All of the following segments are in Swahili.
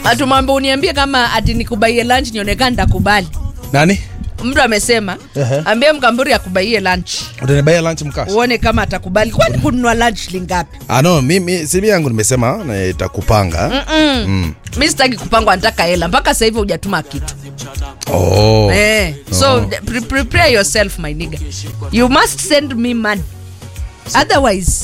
atumwambia uniambie kama ati nikubaie lunch nionekana nitakubali nani mtu amesema Ehe. ambie mkamburi akubaie lunch utanibaia lunch mkasi uone kama atakubali kwani kununua lunch lingapi ah, no mimi simu yangu nimesema na itakupanga mm. mi sitaki kupangwa nataka hela mpaka sasa hivi hujatuma kitu oh. eh, so pre prepare yourself my nigga you must send me money otherwise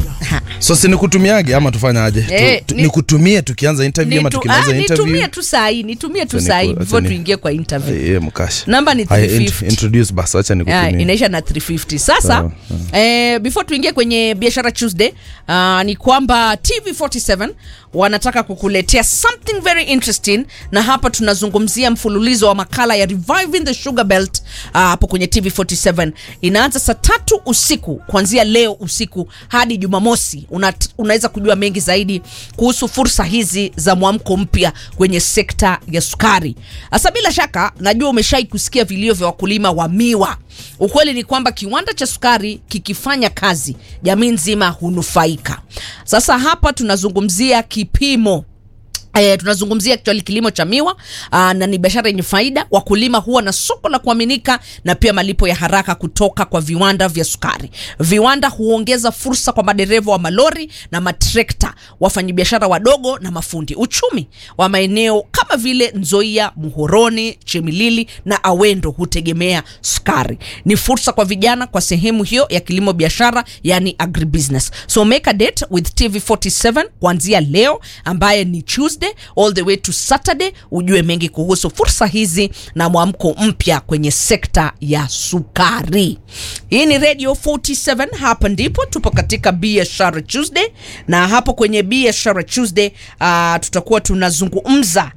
so si nikutumiage ama tufanyaje Eh, tu, tu, ni- nikutumie tukianza interview ama nitu, tukimaliza ah, interview nitumie tu sahii nitumie tu Acha sahii niku- before acha ni- tuingie kwa interview Ai, eh, mkashi namba ni Ai, int- 350 introduce basi acha Yeah, nikutumie inaisha na 350 sasa Sawa, eh, before tuingie kwenye biashara tuesday uh, ni kwamba tv47 wanataka kukuletea something very interesting na hapa tunazungumzia mfululizo wa makala ya reviving the sugar belt uh, hapo kwenye tv47 inaanza saa tatu usiku kuanzia leo usiku hadi jumamosi Una, unaweza kujua mengi zaidi kuhusu fursa hizi za mwamko mpya kwenye sekta ya sukari hasa bila shaka najua umeshai kusikia vilio vya wakulima wa miwa ukweli ni kwamba kiwanda cha sukari kikifanya kazi jamii nzima hunufaika sasa hapa tunazungumzia kipimo E, tunazungumzia actually kilimo cha miwa aa, na ni biashara yenye faida. Wakulima huwa na soko la kuaminika na pia malipo ya haraka kutoka kwa viwanda vya sukari. Viwanda huongeza fursa kwa madereva wa malori na matrekta, wafanyabiashara wadogo na mafundi. Uchumi wa maeneo kama vile Nzoia, Muhoroni, Chemilili na Awendo hutegemea sukari. Ni fursa kwa vijana kwa sehemu hiyo ya kilimo biashara, yani agribusiness. So make a date with TV47 kuanzia leo ambaye ni Tuesday all the way to Saturday, ujue mengi kuhusu fursa hizi na mwamko mpya kwenye sekta ya sukari. Hii ni Radio 47, hapa ndipo tupo katika biashara Tuesday, na hapo kwenye biashara Tuesday uh, tutakuwa tunazungumza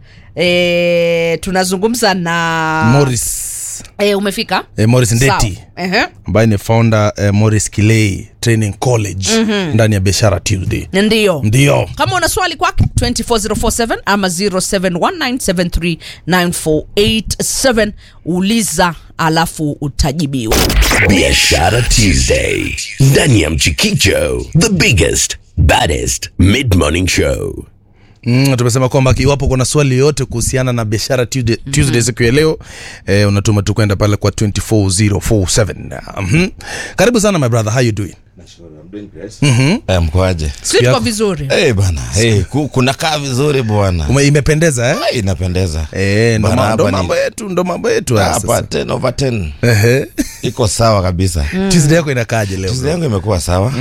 e, tunazungumza na Morris e, umefika eh, Morris Ndeti Sawa. Ehe. ambaye ni founder eh, Morris Kilei Training College ndani ya biashara Tuesday Ndio. ndio kama una swali kwake 24047 ama 0719739487 uliza alafu utajibiwa Biashara Tuesday ndani ya Mchikicho, the biggest baddest mid morning show. Mm, tumesema kwamba iwapo kuna swali yoyote kuhusiana na biashara Tuesday, Tuesday siku ya leo eh, unatuma tu kwenda pale kwa 24047 mm-hmm. karibu sana my brother how you doing Eh, mkoaje si tuko yako. vizuri hey, bana hey, ku, kunakaa vizuri bwana Ume, imependeza eh? hey, inapendeza Eh, ndo Bana, ma- ndo hapa ni- mambo yetu ndo mambo yetu haya hapa sasa. 10 over 10 Ehe. iko sawa kabisa Tuesday yako inakaaje leo Tuesday yangu imekuwa sawa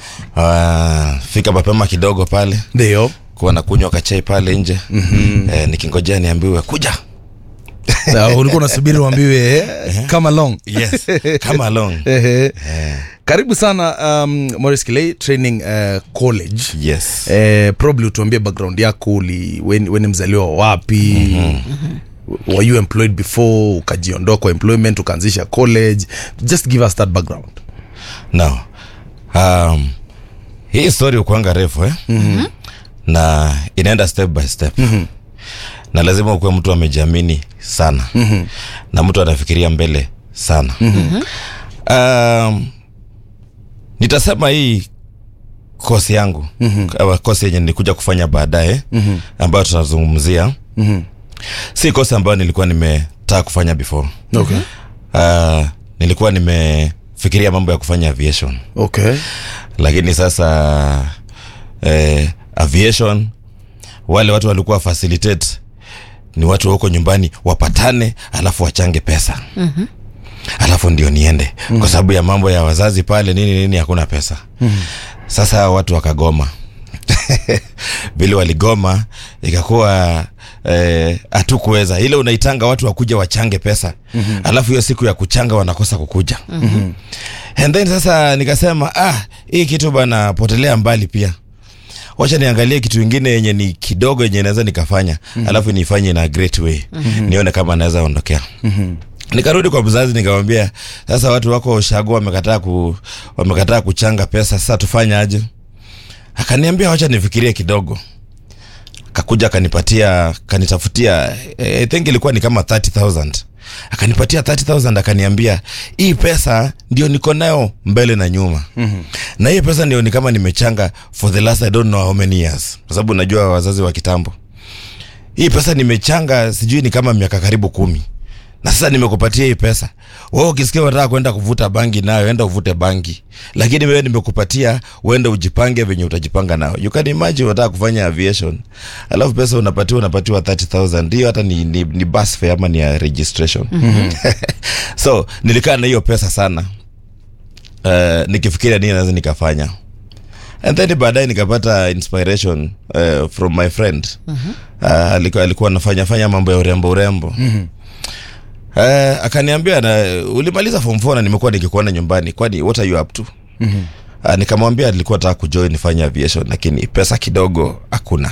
Ah, fika mapema kidogo pale ndio kuwa na kunywa kachai pale nje eh, nikingojea niambiwe kuja Na ulikuwa unasubiri uambiwe eh, kama long yes come along Ehe. karibu sana um, Morris Kilei Training uh, College yes eh, probably utuambie background yako uli weni weni mzaliwa wa wapi mm-hmm. were you employed before ukajiondoa kwa employment ukaanzisha college just give us that background no um, hii story ukuanga refu eh? mm-hmm. na inaenda step by step mm-hmm. na lazima ukuwe mtu amejiamini sana mm-hmm. na mtu anafikiria mbele sana mm-hmm. um, nitasema hii kosi yangu mm-hmm. kosi yenye nilikuja kufanya baadaye mm-hmm. ambayo tunazungumzia mm-hmm. si kosi ambayo nilikuwa nimetaka kufanya before okay. uh, nilikuwa nimefikiria mambo ya kufanya aviation okay. lakini sasa eh, aviation wale watu walikuwa facilitate ni watu wa huko nyumbani wapatane alafu wachange pesa mm-hmm. alafu ndio niende mm-hmm. kwa sababu ya mambo ya wazazi pale nini nini hakuna pesa mm-hmm. sasa hawa watu wakagoma vile waligoma ikakuwa hatukuweza ile unaitanga watu wakuja wachange pesa mm-hmm. alafu hiyo siku ya kuchanga wanakosa kukuja mm-hmm. and then sasa nikasema ah hii kitu bana potelea mbali pia wacha niangalie kitu ingine yenye ni kidogo yenye naweza nikafanya mm-hmm. alafu nifanye na great way mm-hmm. nione kama naweza ondokea mm-hmm nikarudi kwa mzazi nikamwambia sasa watu wako shago wamekataa ku, wamekataa kuchanga pesa sasa tufanye aje akaniambia wacha nifikirie kidogo akakuja akanipatia kanitafutia eh, i think ilikuwa ni kama 30000 akanipatia 30000 akaniambia hii pesa ndio niko nayo mbele na nyuma mm-hmm. na hii pesa ndio ni kama nimechanga for the last i don't know how many years kwa sababu najua wazazi wa kitambo hii pesa nimechanga sijui ni kama miaka karibu kumi na sasa nimekupatia hii pesa wewe ukisikia unataka kwenda kuvuta bangi nayo enda uvute bangi lakini wewe nimekupatia uende ujipange venye utajipanga nayo you can imagine unataka kufanya aviation alafu pesa unapatiwa unapatiwa 30000 hiyo hata ni, ni, ni bus fare ama ni ya registration so nilikaa na hiyo pesa sana uh, nikifikiria nini naweza nikafanya and then baadaye nikapata inspiration uh, from my friend uh, alikuwa, alikuwa anafanya fanya mambo ya urembo urembo uh, akaniambia na ulimaliza form 4 na nimekuwa nikikuona nyumbani kwani what are you up to uh, nikamwambia nilikuwa nataka kujoin nifanye aviation lakini pesa kidogo hakuna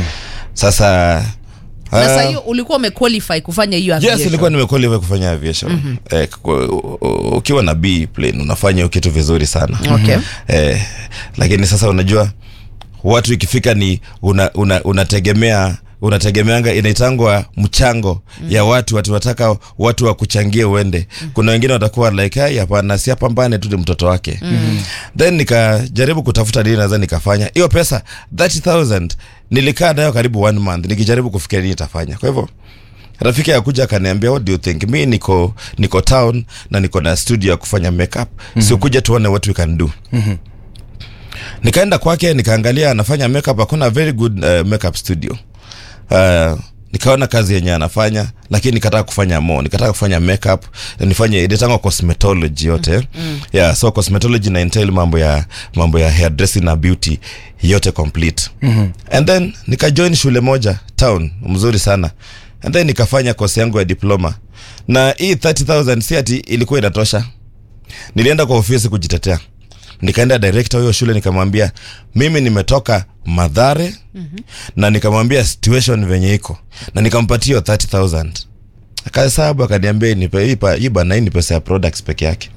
sasa na uh, saa hiyo ulikuwa umequalify kufanya hiyo yes aviation. ilikuwa nimequalify kufanya aviation eh, kwa- u- u- ukiwa na b plane unafanya hiyo kitu vizuri sana Okay. eh, lakini sasa unajua watu ikifika ni una, una, unategemea unategemeanga inaitangwa mchango ya watu watu wataka watu wakuchangie uende kuna wengine watakuwa like "Ai, hapana si apambane tu ni mtoto wake then nikajaribu kutafuta nini naweza nikafanya hiyo pesa 30000 nilikaa nayo karibu one month nikijaribu kufikiria nini itafanya kwa hivyo rafiki akuja akaniambia what do you think mi niko niko town na niko na studio ya kufanya makeup mm-hmm. si ukuje tuone what we can do mm-hmm. nikaenda kwake nikaangalia anafanya makeup hakuna very good uh, makeup studio uh, nikaona kazi yenye anafanya lakini nikataka kufanya mo nikataka kufanya makeup na nifanye ilitangwa cosmetology yote mm. yeah so cosmetology na entail mambo ya mambo ya hairdressing na beauty yote complete mm-hmm. and then nikajoin shule moja town mzuri sana and then nikafanya kosi yangu ya diploma na hii 30000 si ati ilikuwa inatosha nilienda kwa ofisi kujitetea nikaenda director huyo shule nikamwambia mimi nimetoka madhare mm-hmm. na nikamwambia situation venye iko na nikampatia hiyo 30000 akahesabu akaniambia nipe hii pa- hii bana hii ni pesa ya products peke yake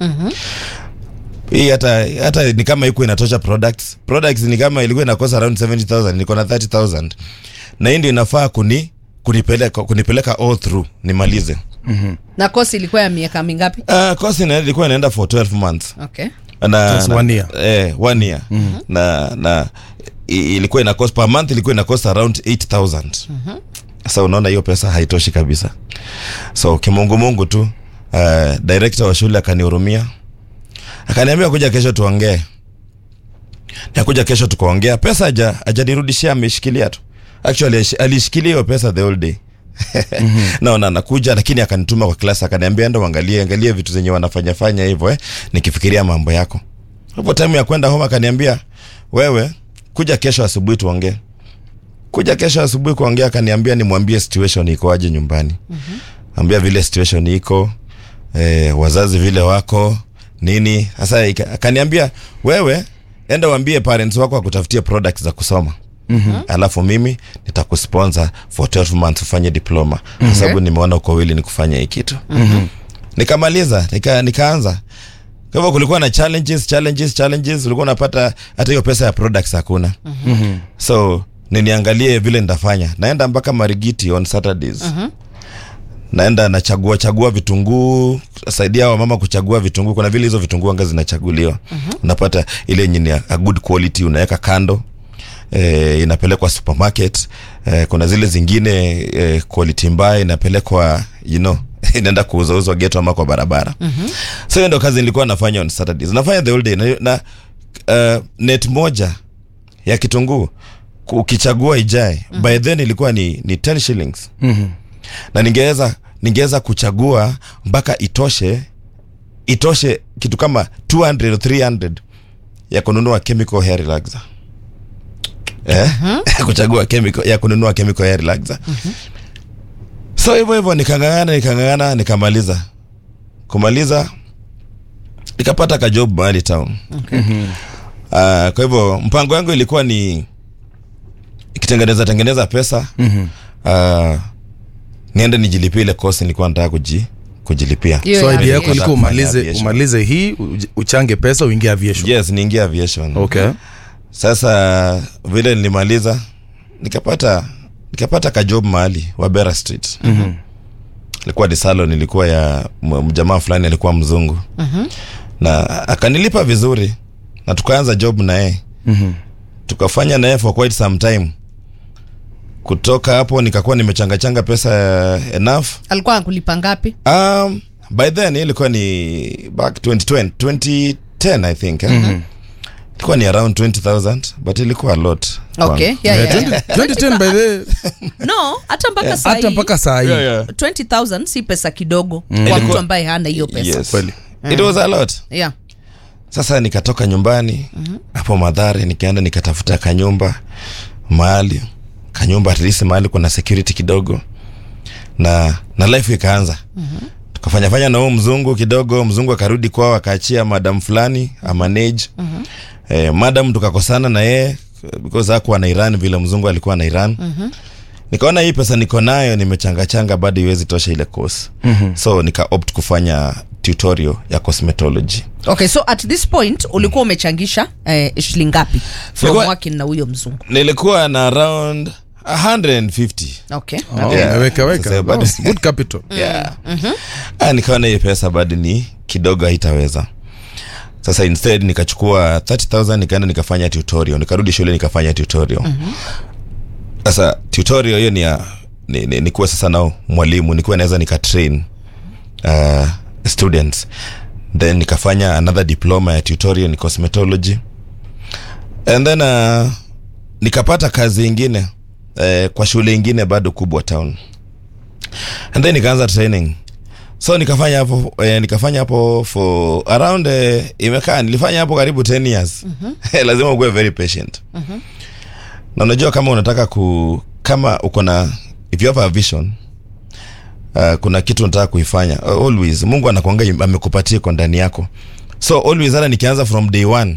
hii hata hata ni kama iko inatosha products products ni kama ilikuwa inakosa around 70000 niko na 30000 na hii ndio inafaa kuni kunipeleka kunipeleka all through nimalize na kosi ilikuwa ya miaka mingapi uh, kosi ina- ilikuwa inaenda for 12 months okay na, Just na, one year. eh, one year na na i- ilikuwa ina cost per month ilikuwa ina cost around 8000 sasa unaona hiyo pesa haitoshi kabisa so kimungumungu tu uh, director wa shule akanihurumia akaniambia kuja kesho tuongee nakuja kesho tukaongea pesa haja hajanirudishia ameshikilia tu actually alish- alishikilia hiyo pesa the whole day naona anakuja lakini akanituma kwa klasi akaniambia enda uangalie angalie vitu zenye wanafanya fanya hivyo eh, nikifikiria mambo yako hapo time ya kwenda home akaniambia wewe kuja kesho asubuhi tuongee kuja kesho asubuhi kuongea akaniambia nimwambie situation ikoaje nyumbani mm-hmm. ambia vile situation iko eh, wazazi vile wako nini sasa ika- akaniambia wewe enda uambie parents wako wakutafutie products za kusoma Mm-hmm. alafu mimi nitakusponsor for 12 months ufanye diploma mm-hmm. kwa sababu nimeona uko wili ni kufanya hii kitu mm-hmm. nikamaliza nika, nikaanza kwa hivyo kulikuwa na challenges challenges challenges ulikuwa unapata hata hiyo pesa ya products hakuna mm-hmm. so niniangalie vile nitafanya naenda mpaka marigiti on saturdays mm-hmm naenda nachagua chagua vitunguu saidia wa mama kuchagua vitunguu kuna vile hizo vitunguu anga zinachaguliwa mm-hmm. unapata ile yenye ni a a good quality unaweka kando eh, inapelekwa supermarket eh, kuna zile zingine eh, quality mbaya inapelekwa you know inaenda kuuzauzwa geto ama kwa barabara mm-hmm. so hiyo ndo kazi nilikuwa nafanya on saturdays nafanya the whole day na, na uh, net moja ya kitunguu ku- ukichagua ijae mm-hmm. by then ilikuwa ni, ni 10 shillings Mhm. na ningeweza ningeweza kuchagua mpaka itoshe itoshe kitu kama 200 or 300 ya kununua chemical hair relaxer eh? kuchagua chemical ya kununua chemical hair relaxer so hivyo hivyo nikang'ang'ana nikang'ang'ana nikamaliza kumaliza nikapata ka job mahali town Ah, kwa hivyo mpango yangu ilikuwa ni ikitengeneza tengeneza pesa Mhm. uh, niende nijilipie ile kosi nilikuwa nataka kuji, kujilipia Hiyo so ya idea yako aviation. ilikuwa umalize Aviation. umalize hii uj- uchange pesa uingie aviation yes niingia aviation okay sasa vile nilimaliza nikapata nikapata kajob mahali wabera street Mhm. ilikuwa ni salon ilikuwa ya m- mjamaa fulani alikuwa mzungu Mhm. na akanilipa vizuri na tukaanza job na yeye Mhm. tukafanya naye for quite some time kutoka hapo nikakuwa nimechangachanga pesa enough alikuwa akulipa ngapi um, by then ilikuwa ni back 2020 2010 i think eh? ilikuwa ni around 20000 but ilikuwa a lot okay kwangu. yeah, Yeah, yeah, yeah. 2010 by the no hata mpaka Yeah. saa hata hii, mpaka saa hii Yeah, yeah. 20000 si pesa kidogo kwa Ilikuwa- mtu ambaye hana hiyo pesa Yes. Kweli. it was a lot yeah. sasa nikatoka nyumbani hapo madhare nikaenda nikatafuta kanyumba mahali kanyumba at least mahali kuna security kidogo na na life ikaanza tukafanya fanya na huo mzungu kidogo mzungu akarudi kwao akaachia madam fulani amanage eh, madam tukakosana na yeye because hakuwa na iran vile mzungu alikuwa na iran nikaona hii pesa niko nayo nimechangachanga bado iwezi tosha ile course so nika opt kufanya tutorial ya cosmetology okay so at this point ulikuwa umechangisha eh, shilingi ngapi from Nilikuwa- working na huyo mzungu nilikuwa na around 150 okay Oh, Yeah. umeweka weka. Sasa bado- Oh, good capital yeah. ah, nikaona hii pesa bado ni kidogo haitaweza sasa instead nikachukua 30000 nikaenda nikafanya tutorial nikarudi shule nikafanya tutorial sasa tutorial hiyo ni ya ni, ni, nikuwa sasa nao mwalimu nikuwa naweza nikatrain uh, students then nikafanya another diploma ya tutorial ni cosmetology and then uh, nikapata kazi ingine eh, kwa shule ingine bado kubwa town and then nikaanza training so nikafanya hapo eh, nikafanya hapo for around eh, imekaa nilifanya hapo karibu 10 years mm-hmm. lazima ukuwe very patient mm-hmm. na unajua kama unataka ku kama uko na if you have a vision uh, kuna kitu unataka kuifanya uh, always mungu anakuanga amekupatia iko ndani yako so always hata nikianza from day one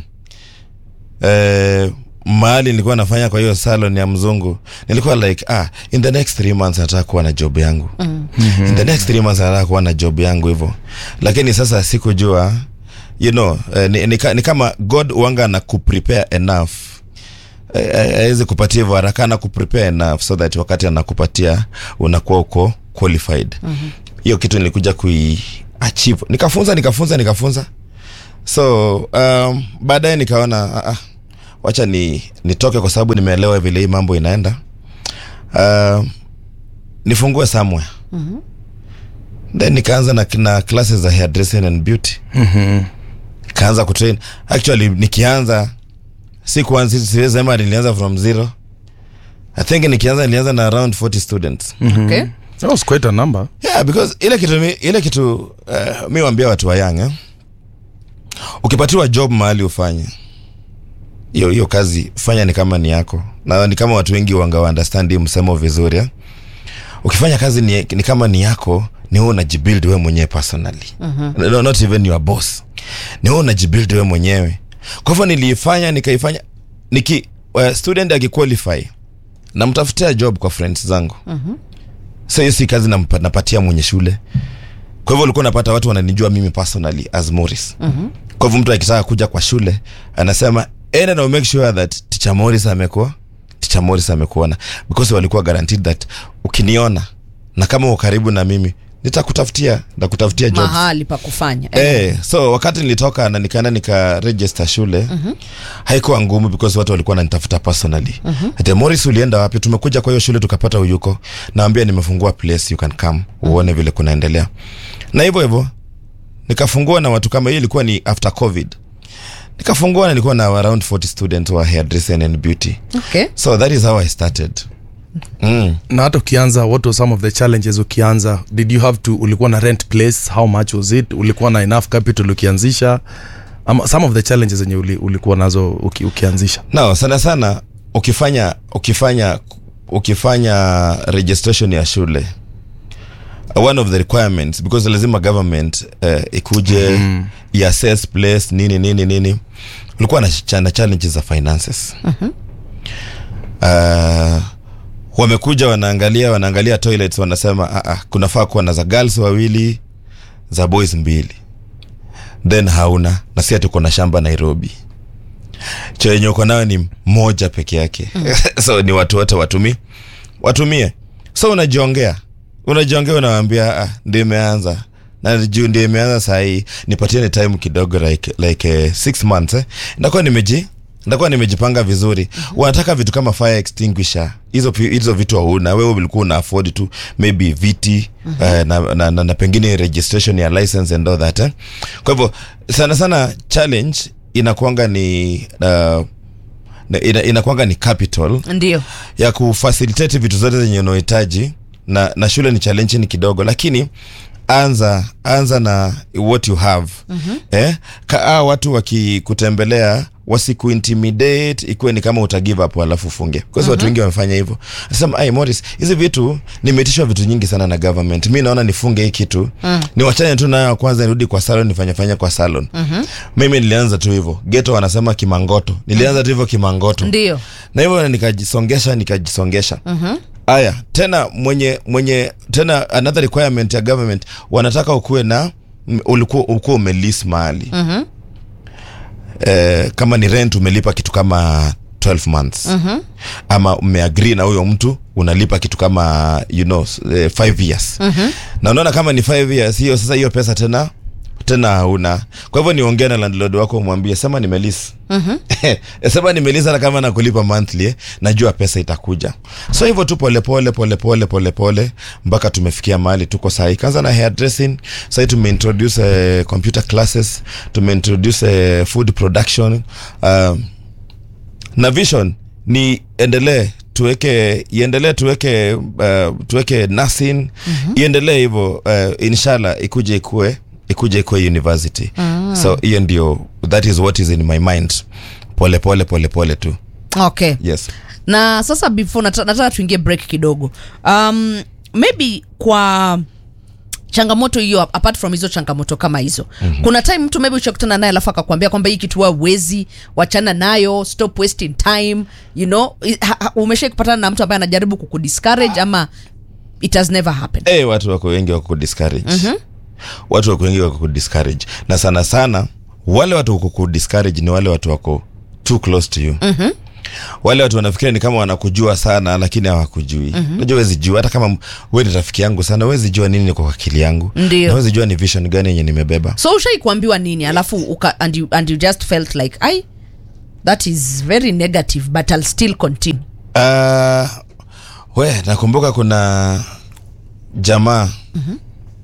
eh, mahali nilikuwa nafanya kwa hiyo salon ya mzungu nilikuwa like ah, in the next three months nataka kuwa na job yangu mm. in the next three months nataka kuwa na job yangu hivyo lakini sasa sikujua you know eh, ni, ni, ka- ni kama god wanga na kuprepare enough Eh, eh, awezi kupatia hivyo haraka na kuprepare enough so that wakati anakupatia unakuwa uko qualified hiyo mm-hmm. kitu nilikuja kui achieve nikafunza nikafunza nikafunza so um, baadaye nikaona ah, ah, wacha ni nitoke kwa sababu nimeelewa vile hii mambo inaenda uh, nifungue somewhere mm-hmm. then nikaanza na, na classes za hairdressing and beauty nikaanza kutrain actually nikianza sikuanza siwezi sema nilianza from zero i think nikianza nilianza na around 40 students okay that was quite a number yeah because ile kitu mi, ile kitu uh, mi waambia watu wa young eh? ukipatiwa job mahali ufanye hiyo hiyo kazi fanya ni kama ni yako na ni kama watu wengi wanga understand hii msemo vizuri eh? ukifanya kazi ni, ni kama ni yako ni wewe unajibuild wewe mwenyewe personally mm-hmm. no, not even your boss ni wewe unajibuild wewe mwenyewe kwa hivyo niliifanya nikaifanya niki uh, student akiqualify namtafutia job kwa friends zangu mm-hmm. so hiyo si kazi nampa- napatia mwenye shule kwa hivyo ulikuwa unapata watu wananijua mimi personally as Morris mm-hmm. kwa hivyo mtu akitaka kuja kwa shule anasema enda na make sure that teacher Morris amekuwa teacher Morris amekuona because walikuwa guaranteed that ukiniona na kama uko karibu na mimi nitakutafutia nitakutafutia jobs mahali pa kufanya eh. Eh, so wakati nilitoka na nikaenda nika register shule mm-hmm. haikuwa ngumu because watu walikuwa wananitafuta personally mm-hmm. ate Morris ulienda wapi tumekuja kwa hiyo shule tukapata uyuko naambia nimefungua place you can come uone vile kunaendelea na hivyo hivyo nikafungua na watu kama hiyo ilikuwa ni after covid nikafungua na nilikuwa na around 40 students wa hairdressing and beauty okay so that is how i started mm. na hata ukianza what were some of the challenges ukianza did you have to ulikuwa na rent place how much was it ulikuwa na enough capital ukianzisha ama some of the challenges zenye uli, ulikuwa nazo uki, ukianzisha no sana sana ukifanya ukifanya ukifanya registration ya shule one of the requirements because lazima government uh, ikuje mm-hmm. iassess place nini nini nini ulikuwa na, ch- na challenges za finances mm-hmm. uh, wamekuja wanaangalia wanaangalia toilets wanasema ah, ah, kunafaa kuwa na za girls wawili za boys mbili then hauna na si ati uko na shamba nairobi choo yenye uko nayo ni moja peke yake so ni watu wote watumi watumie so unajiongea unajiongea unawambia ah, ndio imeanza na juu ndio imeanza sahii nipatie ni time kidogo like, like uh, six months eh. ndakuwa nimeji nitakuwa nimejipanga vizuri wanataka vitu kama fire extinguisher hizo pi- hizo vitu hauna wewe ulikuwa una afford tu maybe viti eh, na, na, na, na pengine registration ya license and all that eh? kwa hivyo sana sana challenge inakuanga ni uh, na- ina, inakuanga ni capital ndio ya kufacilitate vitu zote zenye unahitaji na, na shule ni challenge ni kidogo lakini anza anza na what you have mm-hmm. eh, kaa watu wakikutembelea wasikuintimidate ikuwe ni kama uta give up alafu ufunge kwa sababu watu wengi wamefanya hivyo nasema ai Morris hizi vitu nimeitishwa vitu nyingi sana na government mi naona nifunge hii kitu mm. niwachane tu nayo kwanza nirudi kwa salon nifanye fanya kwa salon mm-hmm. mimi nilianza tu hivyo geto wanasema kimangoto nilianza tu hivyo kimangoto ndio na hivyo nikajisongesha nikajisongesha haya tena mwenye mwenye tena another requirement ya government wanataka ukuwe na m- ulikuwa ukuwa umelis mahali mm-hmm. eh, kama ni rent umelipa kitu kama 12 months mm-hmm. ama umeagree na huyo mtu unalipa kitu kama you know 5 years mm-hmm. na unaona kama ni 5 years hiyo sasa hiyo pesa tena tena hauna kwa hivyo niongee na landlord wako umwambie sema nimelis mm-hmm. sema nimelis hata kama nakulipa monthly eh, najua pesa itakuja so hivyo tu polepole polepole polepole mpaka tumefikia mahali tuko sahii kwanza na hairdressing sahii tumeintroduce uh, computer classes tumeintroduce uh, food production um, na vision ni endelee tuweke iendelee tuweke uh, tuweke nursing mm-hmm. iendelee hivyo uh, inshallah ikuje ikue ikuje ikue university mm. so hiyo ndio that is what is in my mind pole pole pole pole tu okay yes na sasa before nata- nataka tuingie break kidogo um, maybe kwa changamoto hiyo apart from hizo changamoto kama hizo mm-hmm. kuna time mtu maybe ushakutana naye alafu akakwambia kwamba hii kitu wa uwezi wachana nayo stop wasting time you know I- ha- ha- umeshai kupatana na mtu ambaye anajaribu kukudiscourage ama it has never happened hey, watu wako wengi wako kudiscourage mm-hmm. watu wako wengi wako kudiscourage na sana sana wale watu wako kudiscourage ni wale watu wako too close to you mm-hmm wale watu wanafikiria ni kama wanakujua sana lakini hawakujui mm-hmm. najua wezi jua hata kama we ni rafiki yangu sana wezi jua nini niko kwa akili yangu Ndio. na wezi jua ni vision gani yenye nimebeba so ushai kuambiwa nini alafu uka, and, you, and you just felt like ai that is very negative but i'll still continue Uh, we nakumbuka kuna jamaa mm-hmm.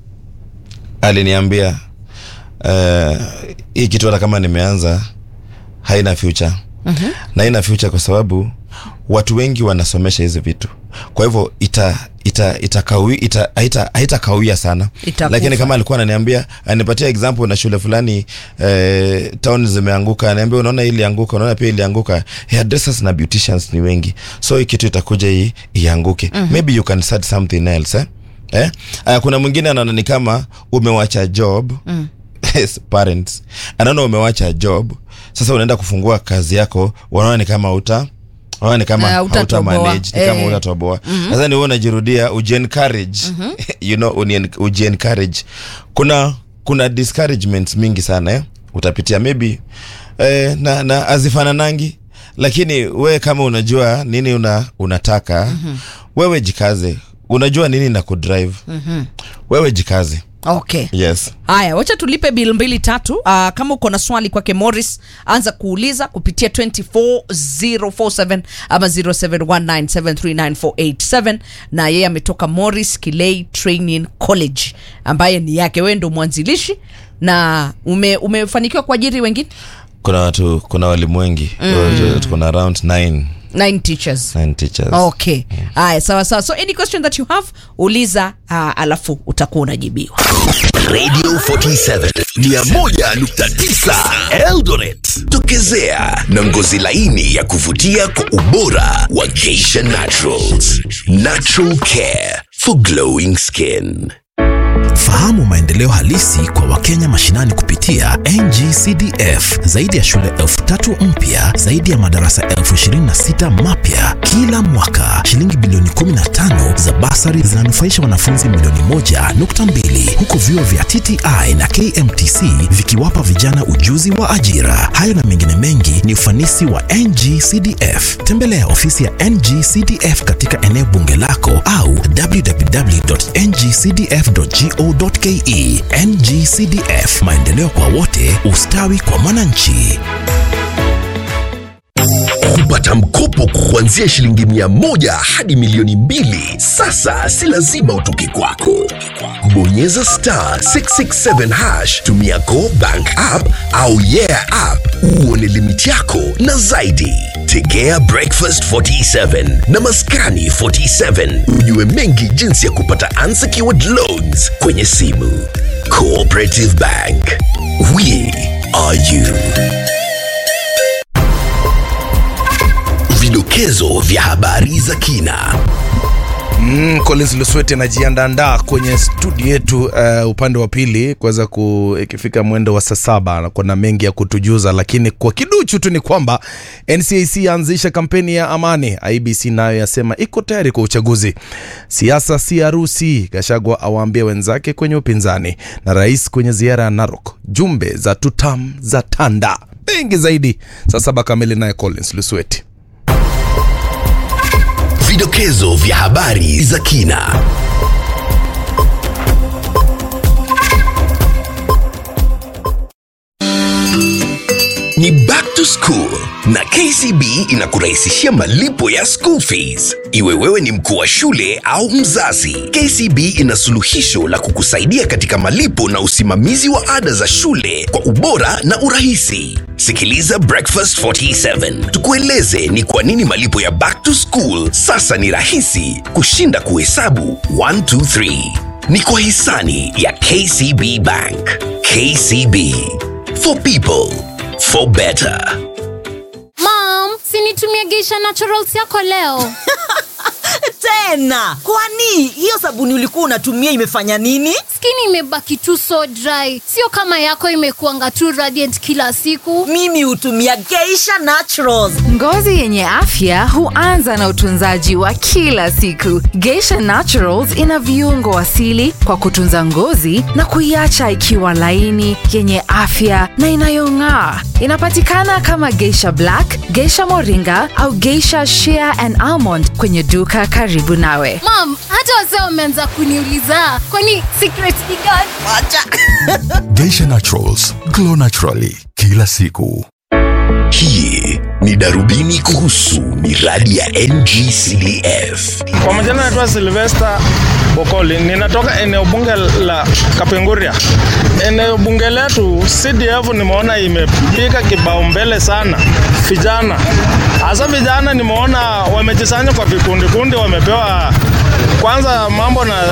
aliniambia uh, hii kitu hata kama nimeanza haina future mm-hmm. na haina future kwa sababu watu wengi wanasomesha hizi vitu kwa hivyo ita ita itakawi ita haita haitakawia sana Itakufa. lakini kama alikuwa ananiambia anipatia example na shule fulani eh, town zimeanguka aniambia unaona hii ilianguka unaona pia ilianguka hairdressers na beauticians ni wengi so hii kitu itakuja hii ianguke mm-hmm. maybe you can start something else eh? Eh? Uh, kuna mwingine anaona ni kama umewacha job mm. yes, parents anaona umewacha job sasa unaenda kufungua kazi yako wanaona ni kama uta wanaona ni kama Ah, hauta hutatoboa. manage ni kama Eh. utatoboa sasa ni wewe unajirudia ujiencourage you know uni- ujiencourage kuna kuna discouragements mingi sana eh? utapitia maybe eh, na, na azifananangi lakini wewe kama unajua nini una, unataka mm-hmm. wewe jikaze unajua nini na kudrive mm-hmm. wewe jikaze okay yes haya wacha tulipe bil mbili tatu uh, kama uko na swali kwake morris anza kuuliza kupitia 24047 ama 0719739487 na yeye ametoka morris kilei training college ambaye ni yake wewe ndo mwanzilishi na ume, umefanikiwa kuajiri wengine kuna watu kuna walimu wengi mm. kuna around nine, nine teachers nine teachers okay haya sawa sawa so any question that you have uliza uh, alafu utakuwa unajibiwa Radio 47 101.9 Eldoret. Tokezea na ngozi laini ya kuvutia kwa ubora wa Geisha Naturals. Natural care for glowing skin. Fahamu maendeleo halisi kwa Wakenya mashinani kupitia NGCDF. Zaidi ya shule elfu tatu mpya, zaidi ya madarasa elfu ishirini na sita mapya kila mwaka. Shilingi bilioni 15 za basari zinanufaisha wanafunzi milioni moja nukta mbili huku vyuo vya TTI na KMTC vikiwapa vijana ujuzi wa ajira. Hayo na mengine mengi ni ufanisi wa NGCDF. Tembelea ofisi ya NGCDF katika eneo bunge lako au www.ngcdf.go.ke. NGCDF, maendeleo kwa wote, ustawi kwa mwananchi. kupata mkopo kuanzia shilingi mia moja hadi milioni mbili. Sasa si lazima utoke kwako. Bonyeza star 667 hash, tumia Go Bank app au Yeah app uone limiti yako na zaidi. Tegea Breakfast 47 na Maskani 47 ujue mengi jinsi ya kupata unsecured loans kwenye simu. Cooperative Bank, we are you. Vidokezo vya habari za kina. Mm, Collins Lusweti anajiandaandaa kwenye studio yetu uh, upande wa pili kuweza ku ikifika mwendo wa saa saba anakuwa na mengi ya kutujuza, lakini kwa kiduchu tu ni kwamba NCIC yaanzisha kampeni ya amani. IBC nayo yasema iko tayari kwa uchaguzi. Siasa si harusi, Gachagua awaambia wenzake kwenye upinzani, na rais kwenye ziara ya Narok. Jumbe za tutam za tanda mengi zaidi saa saba kamili, naye Collins Lusweti. Vidokezo vya habari za kina. Ni back to school na KCB inakurahisishia malipo ya school fees. Iwe wewe ni mkuu wa shule au mzazi, KCB ina suluhisho la kukusaidia katika malipo na usimamizi wa ada za shule kwa ubora na urahisi. Sikiliza Breakfast 47 tukueleze ni kwa nini malipo ya back to school sasa ni rahisi kushinda kuhesabu 1 2 3. Ni kwa hisani ya KCB Bank. KCB for people for better. Mom, sinitumie Geisha Naturals yako leo. tena kwani hiyo sabuni ulikuwa unatumia imefanya nini Skin imebaki tu so dry, sio kama yako imekuanga tu radiant kila siku. mimi hutumia geisha naturals Ngozi yenye afya huanza na utunzaji wa kila siku. Geisha Naturals ina viungo asili kwa kutunza ngozi na kuiacha ikiwa laini, yenye afya na inayong'aa. Inapatikana kama Geisha Black, Geisha Moringa au Geisha Shea and Almond kwenye duka karibu nawe. Mom, hata wazee wameanza kuniuliza kwani secret ni gani? Geisha Naturals, glow naturally kila siku. Hii ni darubini kuhusu miradi ya NGCDF. Kwa majina naitwa Silvester Bokoli, ninatoka eneo bunge la Kapenguria. Eneo bunge letu CDF nimeona imepiga kibao mbele sana vijana, hasa vijana nimeona wamejisanya kwa vikundi kundi, wamepewa kwanza mambo na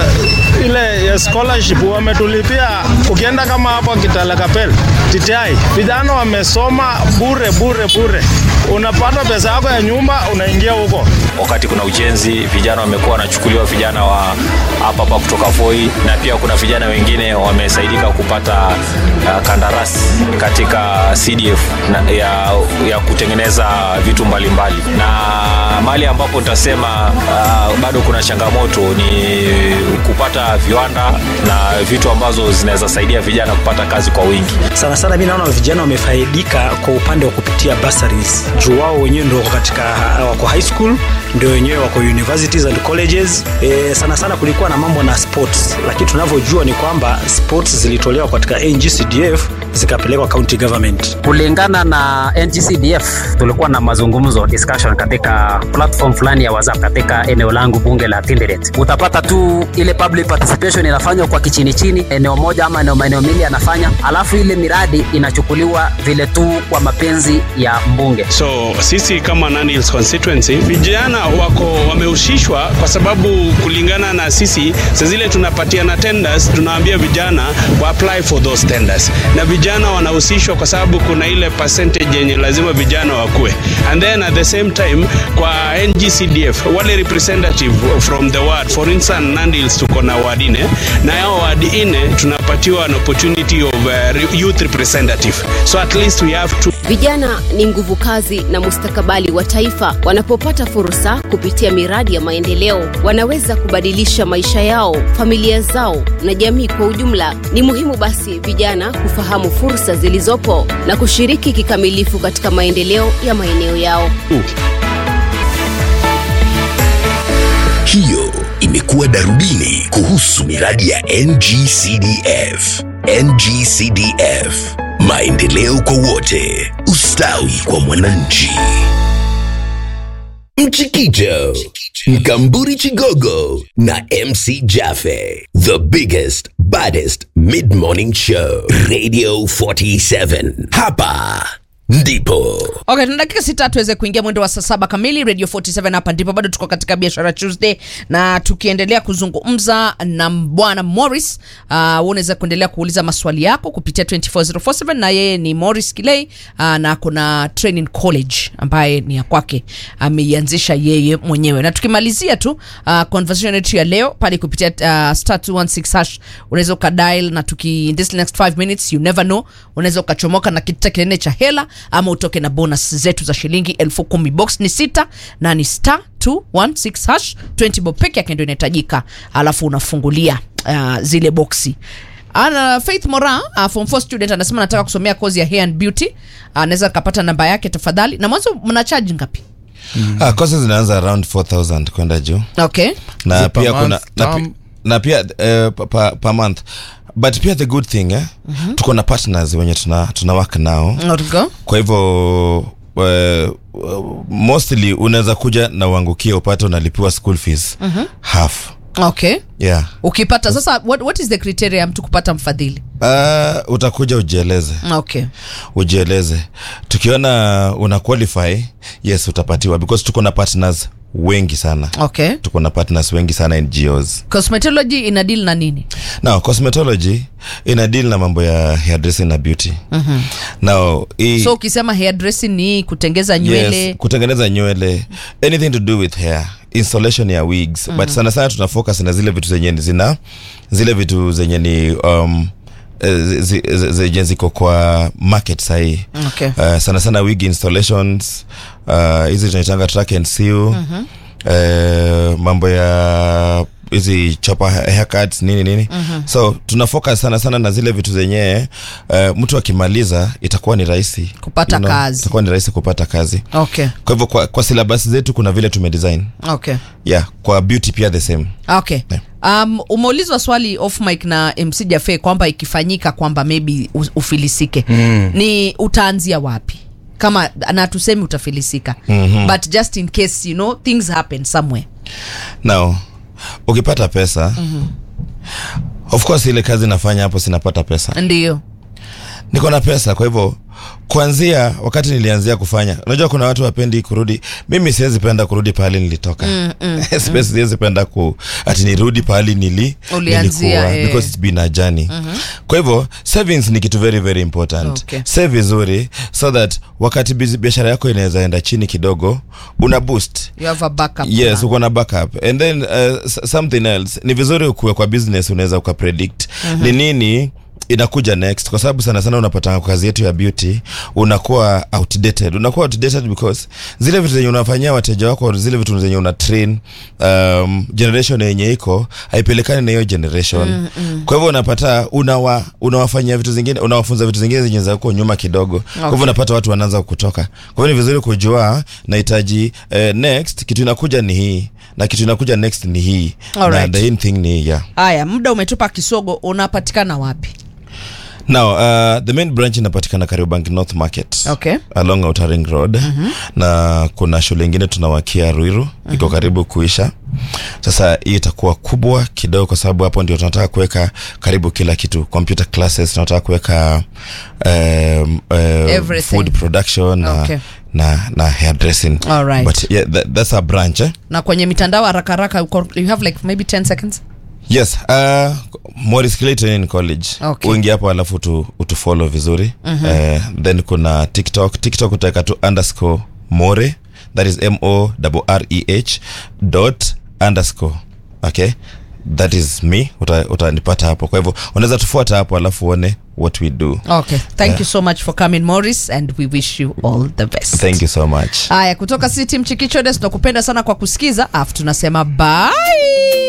ile ya scholarship wametulipia. Ukienda kama hapo Kitale Kapel TTI, vijana wamesoma bure bure bure, unapata pesa yako ya nyumba, unaingia huko wakati kuna ujenzi, vijana wamekuwa wanachukuliwa vijana wa hapa hapa kutoka Voi, na pia kuna vijana wengine wamesaidika kupata uh, kandarasi katika CDF na, ya, ya kutengeneza vitu mbalimbali mbali. Na mahali ambapo nitasema uh, bado kuna changamoto ni kupata viwanda na vitu ambazo zinaweza saidia vijana kupata kazi kwa wingi. sana sana mi naona vijana wamefaidika kwa upande wa kupitia bursaries juu wao wenyewe ndio wako katika wako high school ndio wenyewe wako universities and colleges e, sana sana kulikuwa na mambo na sports lakini tunavyojua ni kwamba sports zilitolewa katika ngcdf zikapelekwa county government kulingana na NGCDF tulikuwa na mazungumzo discussion katika platform fulani ya WhatsApp katika eneo langu bunge la Tinderet. Utapata tu ile public participation inafanywa kwa kichini chini, eneo moja ama eneo maeneo mili anafanya, alafu ile miradi inachukuliwa vile tu kwa mapenzi ya mbunge. So sisi kama Nandi Hills constituency vijana wako wamehusishwa kwa sababu kulingana na sisi saa zile tunapatiana tenders, tunawaambia vijana wa apply for those tenders, na vijana wanahusishwa kwa sababu kuna ile percentage yenye lazima vijana wakue, and then at the same time kwa NGCDF wale representative from the ward, for instance Nandi Hills tuko na ward nne, na hao ward nne tunapatiwa an opportunity of uh, youth representative, so at least we have two Vijana ni nguvu kazi na mustakabali wa taifa. Wanapopata fursa kupitia miradi ya maendeleo, wanaweza kubadilisha maisha yao, familia zao na jamii kwa ujumla. Ni muhimu basi vijana kufahamu fursa zilizopo na kushiriki kikamilifu katika maendeleo ya maeneo yao. Hiyo imekuwa darubini kuhusu miradi ya NGCDF. NGCDF, maendeleo kwa wote, ustawi kwa mwananchi. Mchikicho, Mkamburi Chigogo na MC Jaffe. The biggest, baddest mid-morning show. Radio 47. Hapa ndipo. okay tuna dakika sita tuweze kuingia mwendo wa saa saba kamili radio 47 hapa ndipo bado tuko katika biashara tuesday na tukiendelea kuzungumza na bwana morris uh, unaweza kuendelea kuuliza maswali yako kupitia 24047 na yeye ni morris kilei uh, na kuna training college ambaye ni ya kwake ameianzisha yeye mwenyewe na tukimalizia tu uh, conversation yetu ya leo pale kupitia uh, star 216 hash unaweza ukadial na tuki in this next 5 minutes you never know unaweza ukachomoka na kitita kinene cha hela ama utoke na bonus zetu za shilingi elfu kumi box ni sita na ni star 216 hash 20 bob peke yake ndio inahitajika alafu unafungulia uh, zile boksi ana faith mora uh, form 4 student anasema anataka kusomea kozi ya hair and beauty anaweza uh, kapata namba yake tafadhali na mwanzo mna charge ngapi Ah, courses zinaanza around 4000 kwenda juu okay na Is it per pia kuna month, na, term? pi- na pia uh, pa, pa, per month but pia the good thing eh? mm-hmm. tuko na partners wenye tuna, tuna work nao Not go. kwa hivyo uh, mostly unaweza kuja na uangukie upate unalipiwa school fees Mhm. half okay yeah ukipata sasa what, what is the criteria ya mtu kupata mfadhili uh, utakuja ujieleze okay ujieleze tukiona una qualify yes utapatiwa because tuko na partners wengi sana okay tuko na partners wengi sana ngos cosmetology ina deal na nini now cosmetology ina deal na mambo ya hairdressing na beauty Mhm. now hii so ukisema hairdressing ni kutengeza nywele yes, kutengeneza nywele anything to do with hair installation ya wigs Mhm. but sana sana tuna focus na zile vitu zenye ni zina zile vitu zenye ni um, eh, zi- zi- zi- zenye ziko kwa market sahii Okay. uh, sana sana wig installations uh, hizi tunaitanga track and seal Mhm. eh, mambo ya hizi chopa haircuts nini nini Mhm. so tuna focus sana sana na zile vitu zenyewe uh, mtu akimaliza itakuwa ni rahisi Kupata kazi. itakuwa ni rahisi kupata kazi okay kwa hivyo kwa, kwa syllabus zetu kuna vile tumedesign okay yeah kwa beauty pia the same okay um, umeulizwa swali off mic na mc jafe kwamba ikifanyika kwamba maybe u- ufilisike Mm. ni utaanzia wapi kama na tusemi utafilisika Mhm. but just in case you know things happen somewhere now ukipata pesa Mhm. of course ile kazi nafanya hapo sinapata pesa ndio niko na pesa kwa hivyo kuanzia wakati nilianzia kufanya unajua kuna watu wapendi kurudi mimi siwezi penda kurudi pahali nilitoka Mm, mm, Space siwezi penda ku ati nirudi pahali nili Ulianzia, nilikuwa, eh. because it's been a journey Mhm. kwa hivyo savings ni kitu very very important Okay. save vizuri so that wakati bizi- biashara yako inaweza enda chini kidogo una boost you have a backup yes plan. uko na backup and then uh, s- something else ni vizuri ukuwe kwa business unaweza ukapredict Mhm. ni nini inakuja next kwa sababu sana sana unapata kwa kazi yetu ya beauty unakuwa outdated unakuwa outdated because zile vitu zenye unafanyia wateja wako zile vitu zenye una train um, generation yenye iko haipelekani na hiyo generation Mm, mm. kwa hivyo unapata unawa, unawafanyia vitu zingine unawafunza vitu zingine zenye za huko nyuma kidogo kwa Okay. hivyo unapata watu wanaanza kutoka kwa hivyo ni vizuri kujua nahitaji eh, next kitu inakuja ni hii na kitu inakuja next ni hii Alright. na the in thing ni hii, yeah haya muda umetupa kisogo unapatikana wapi now uh, the main branch inapatikana kariobangi north market okay along outer ring road Mhm. na kuna shule ingine tunawakia ruiru iko karibu kuisha sasa hii itakuwa kubwa kidogo kwa sababu hapo ndio tunataka kuweka karibu kila kitu computer classes tunataka kuweka um, um, Everything. food production na, Okay. na, na hairdressing Alright. but yeah, that, that's a branch eh? na kwenye mitandao haraka haraka uko- you have like maybe 10 seconds yes uh, Morris Clayton College Okay. uingi hapo alafu tu, utufollow vizuri Mhm. Eh, then kuna tiktok tiktok utaweka tu underscore more that is m o r e h dot underscore okay that is me Uta- utanipata hapo kwa hivyo unaweza tufuata hapo alafu uone what we do okay thank Yeah. you so much for coming morris and we wish you all the best thank you so much haya kutoka city mchikichodes tunakupenda sana kwa kusikiza afu tunasema bye